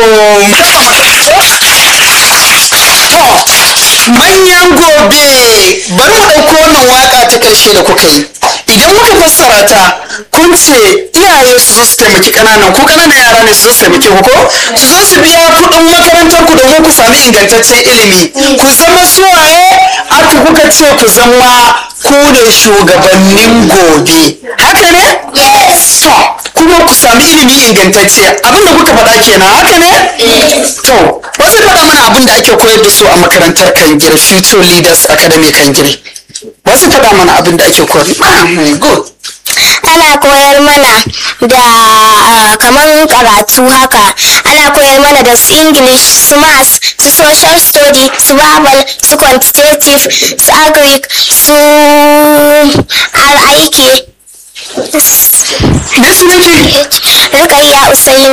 manyan gobe bari mu ɗauko wannan waka ta ƙarshe da kuka yi idan muka fassara ta kun ce iyaye su zo su taimaki ƙananan ku ƙananan yara ne su zo su taimaki ku ko su zo su biya kuɗin makarantar ku domin ku sami ingantaccen ilimi ku zama suwaye aka kuka ce ku zama ku ne shugabannin gobe haka ne to kuma ku sami ilimi ingantacce abinda kuka faɗa kenan haka ne to wasu faɗa mana abin da ake koyar da su a makarantar kangire future leaders academy kangire wasu faɗa mana abin da ake koyar good ana koyar mana da ah, kamar karatu haka ana koyar mana da su english su maths su social study su babal su quantitative su agric su aiki me sunanki rukayya usaini